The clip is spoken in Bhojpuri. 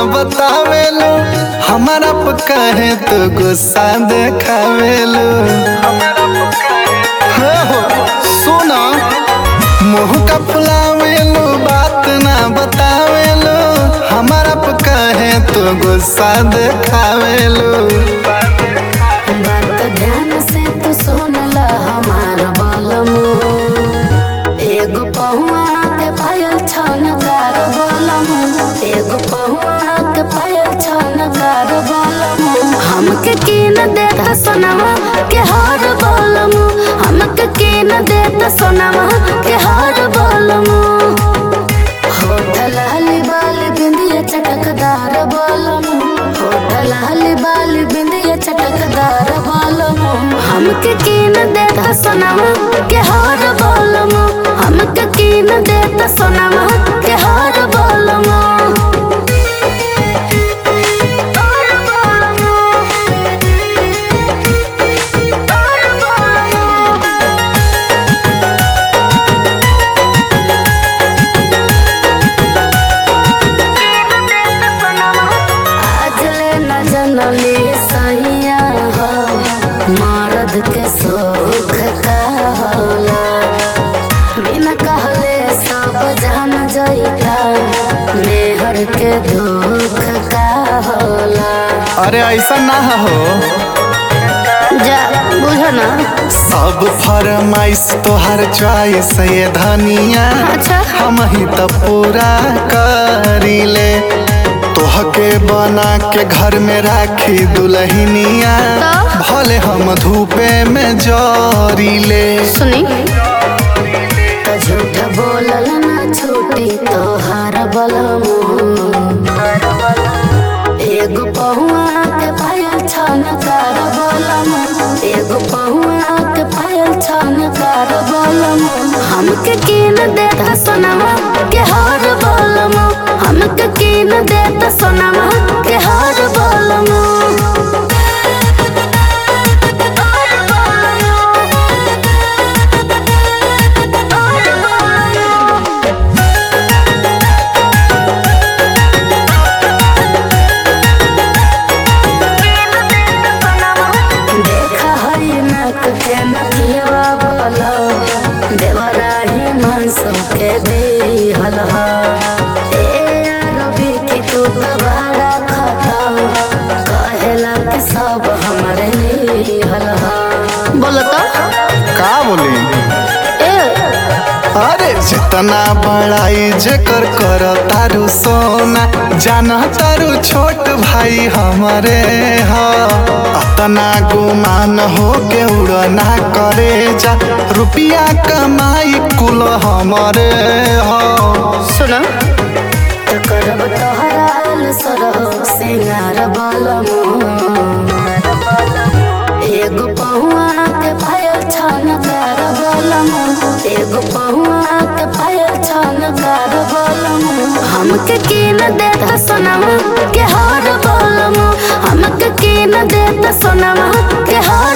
बतावेलो हमारा पे कहे तो गुस्सा देखावेलो हो हो सुना मुँह का फुलावेलो बात ना बतावेलो हमारा पे कहे तो गुस्सा देखावेलो बात ध्यान से तू सुन ल हमार बलमु एगो पहुआ के पायल छन कार बलमु एगो पहुआ के पायल छन कार बलमु हमके कीन देता सोनामा के हार बलमु हमके कीन देता सोनामा के हार बलमु होटल हली बाली बिंदिया चटकदार बलमु होटल हली बाली बिंदिया चटकदार बलमु हमके कीन देता सोनामा के हार बलमु हमके कीन देता सोनामा के हार बलमु आज ले न जनली सहिया हो मर्द के सुख का होला बिना कहले सब जान जइता मेहर के दुख का होला अरे ऐसा ना हो जा बुझ ना सब फरमाइश तोहर चॉइस ये धनिया अच्छा। हम ही तो पूरा करीले तोहके बना के घर में राखी दुल्हनिया तो? भले हम धूपे में जरीले सुनी तो झूठ बोलल ना छूटी तोहार बलमु एगो पहुआ के पायल छन कार बलमु एगो पहुआ के पायल छन कार बलमु हमके कीन देता सोनामा के हार बलमु हमके कीन देता सोनामा के हार बलमु देखा हई नक के नकिया बोलो देवराही मनसो के दिहल ह ए रवि की तू दोबारा खाता कहेला कि सब हमरे निहल ह बोलो तो का बोली ए अरे जितना बड़ाई जेकर कर तारू सोना जाना तारू छोट भाई हमारे ह अतना गुमान हो के उड़ना करे जा रुपिया कमाई कुल हमारे ह सुनो तो करब तोहराल सरहो सिंगार बलमु एगो पहुआ के पायल छन कर बलमु एगो पहुआ के पायल छन कर बलमु हमके कीन देता सोनामा के हार बलमु हमके कीन देता सोनामा के हार